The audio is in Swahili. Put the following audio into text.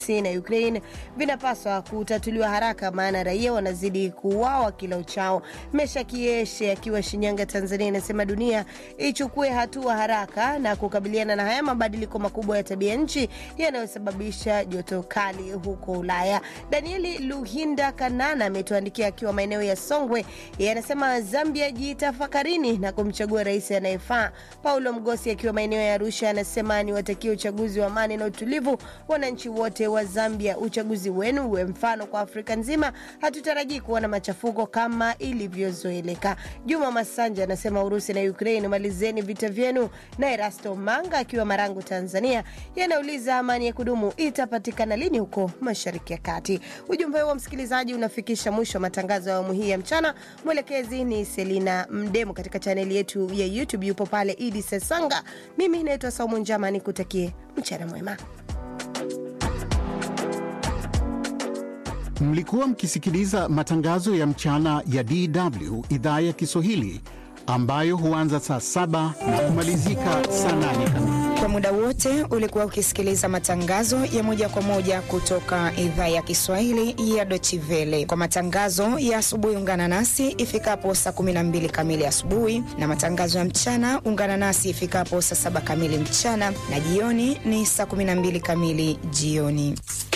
Urusi na Ukraine vinapaswa kutatuliwa haraka, maana raia wanazidi kuuawa kila uchao. Mesha Kieshe akiwa Shinyanga, Tanzania, inasema dunia ichukue hatua haraka na kukabiliana na haya mabadiliko makubwa ya tabia nchi yanayosababisha joto kali huko Ulaya. Danieli Luhinda Kanana ametuandikia akiwa maeneo ya Songwe, yeye anasema Zambia jitafakarini na kumchagua rais anayefaa. Paulo Mgosi akiwa maeneo ya Arusha anasema ni watakie uchaguzi wa amani na utulivu wananchi wote wa Zambia. Uchaguzi wenu uwe mfano kwa Afrika nzima, hatutarajii kuona machafuko kama ilivyozoeleka. Juma Masanja anasema Urusi na Ukraine, malizeni vita vyenu. Na Erasto Manga akiwa Marangu, Tanzania, yanauliza amani ya kudumu itapatikana lini huko Mashariki ya Kati. Ujumbe huo msikilizaji unafikisha mwisho wa matangazo ya awamu hii ya mchana. Mwelekezi ni Selina Mdemo, katika chaneli yetu ya YouTube yupo pale Idi Sesanga. Mimi naitwa Saumu Njama, nikutakie mchana mwema. Mlikuwa mkisikiliza matangazo ya mchana ya DW idhaa ya Kiswahili ambayo huanza saa saba na kumalizika saa nane kamili. Kwa muda wote ulikuwa ukisikiliza matangazo ya moja kwa moja kutoka idhaa ya Kiswahili ya Deutsche Welle. Kwa matangazo ya asubuhi, ungana nasi ifikapo saa 12 kamili asubuhi, na matangazo ya mchana ungana nasi ifikapo saa saba kamili mchana, na jioni ni saa 12 kamili jioni.